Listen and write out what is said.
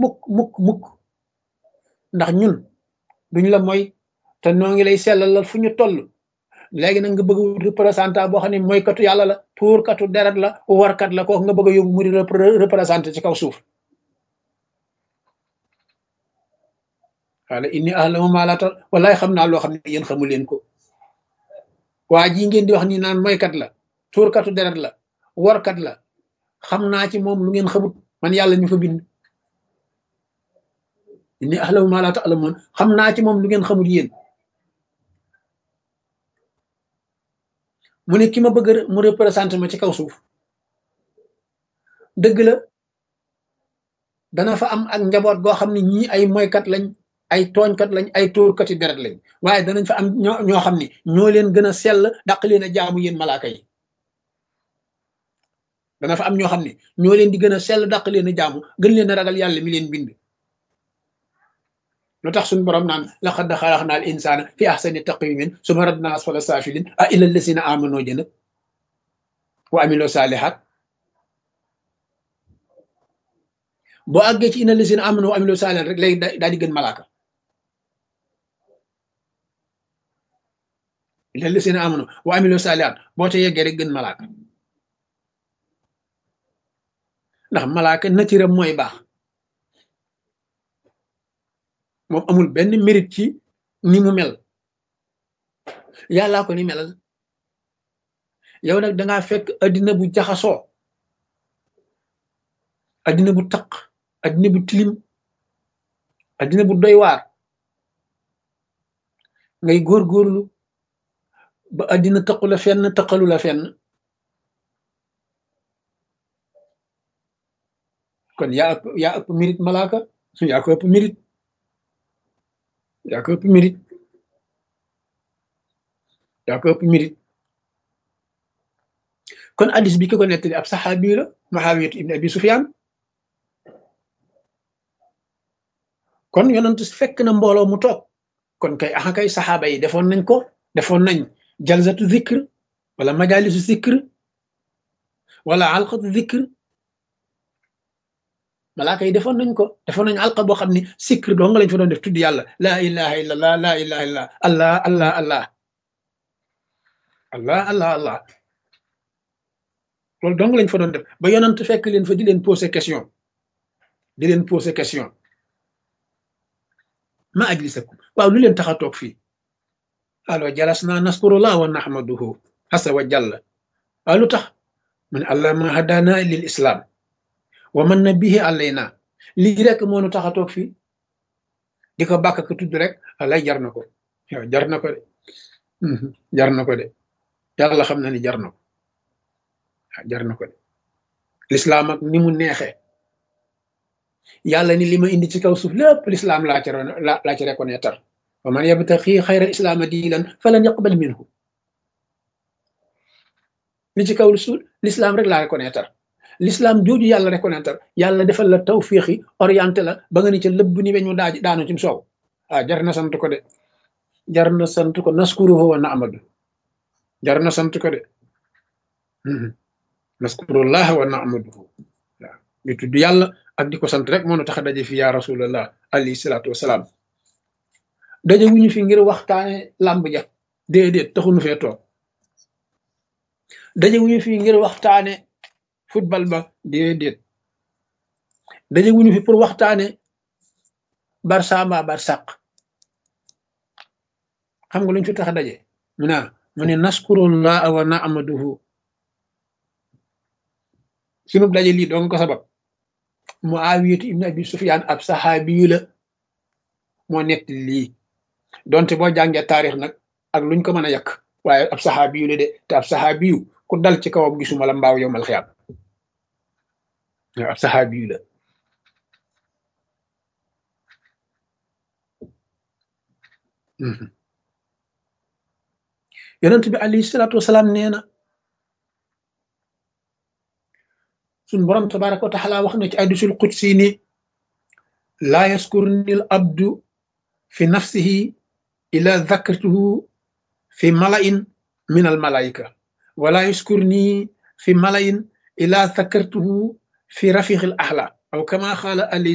mukk mukk mukk ndax ñun duñ la mooy te noo ngi lay sellalal fu ñu toll léegi nag nga bëgg a wut représentant boo xam ne mooykatu yàlla la tuurkatu deret la warkat la kooku nga bëgg a yóbbu mu di représenté ci kaw suuf wala inni ahlamu ma la tal wallaay xam naa loo xam ne yéen xamu leen ko waa ji ngeen di wax ni naan mooykat la tuurkatu deret la warkat la xam naa ci moom lu ngeen xamut man yàlla ñu fa bind inni ahlamu ma la ta'lamun xam naa ci moom lu ngeen xamut yéen mu ne ki ma bëgg mu représenté ma ci kaw suuf dëgg la dana fa am ak njaboot goo xam ne ñii ay moykat lañ ay tooñkat lañ ay tóorkati deret lañ waaye danañ fa am ñoo ñoo xam ne ñoo leen gën a sell daq leen a jaamu yéen malaaka yi dana fa am ñoo xam ne ñoo leen di gën a sell daq leen a jaamu gën leen a ragal yàlla mi leen bind lu tax suñu borom naan laqad xalaqnaa al insaana fi ahsani taqwiimin summa radnaa asfala saafiliin a illa llazina aamanoo jëna wa amiloo saalihaat boo àggee ci inna llazina aamanoo wa amiloo saalihaat rek léegi daal di gën malaaka illa llazina aamanoo wa amiloo saalihaat boo te yeggee rek gën malaaka ndax malaaka natiram mooy baax moom amul benn mérite ci ni mu mel yàllaa ko ni melal yow nag dangaa fekk addina bu jaxasoo addina bu taq addina bu tilim addina bu doy waar ngay góorgóorlu ba addina taqu la fenn taqalu la fenn kon yaa ëpp yaa ëpp mérite malaaka yaa ko ëpp mérite yaa ko ëpp mérite yaa ko ëpp mérite kon addis bi ki ko nettali ab saxaabi la Muawiyatu ibn Abi Sufyaan kon yonent fekk na mbooloo mu toog kon kay axa kay saxaaba yi defoon nañ ko defoon nañ jalsatu zikr wala majalisu zikr wala alqatu zikr malaaka yi defoon nañ ko defoon nañ alqa boo xam ne zikr doo nga lañ fa doon def tudd yàlla laa ilaha illa allah laa ilaha illa allah allah allah allah allah allah loolu dong lañ fa doon def ba yonent fekk leen fa di leen poser question di leen poser question ma ajlisakum waaw lu leen tax a toog fii alo jalas naa naskurullah wa nahmaduhu asa wa jalla waaw lu tax mu ne allah ma hadana lil islam wa man na bihi alayna lii rek moo nu tax a toog fii di ko bàkk ko tudd rek alay jar na ko yow jar na ko de jar na ko de yàlla xam na ni jar na ko jar na ko de lislaam ak ni mu neexee yàlla ni li ma indi ci kaw suuf lépp lislaam laa ci laa ci reconnaître wa man yabtaqi xayra islaama diinan falan yaqbal minhu li ci kaw suuf lislaam rek laa reconnaître l'islam jooju yàlla reconnaître yàlla defal la tawfiixi orienté la ba nga ni ca lëbb ni weñ mu daa daanu ci soow ah jar na sant ko de jar na sant ko naskuruhu wa naamadu jar na sant ko de naskurullah wa naamaduhu waaw ñu tudd yàlla ak di ko sant rek moo nu tax a daje fi ya rasulallah alayhi salaatu wasalaam daje wuñu fi ngir waxtaane làmb ja déedéet taxunu fee toog daje wuñu fi ngir waxtaane football ba déedéet daje wuñu fi pour waxtaane barça mbaa barsàq xam nga luñ fi tax a daje mu naa mu ne naskurullah wa naamaduhu sunu daje lii doon ko sabab Muawiyatu ibn Abi Sufyaan ab saxaabiyu la moo nett lii donte boo jàngee taarix nag ak luñ ko mën a yàq waaye ab saxaabiyu la de te ab saxaabiyu ku dal ci kawam gisuma la mbaaw yow mal xiyaam ab saxaabiyu la yonent bi alayhi salaatu wasalaam nee na suñ borom tabaraka wa taala wax na ci hadiisul qudsi ni laa yaskurni al abdu fi nafsihi ila dhakartuhu fi mala'in min al malaika wala yaskurni fi mala'in ila dhakartuhu fi rafiqil ahla aw kama qaala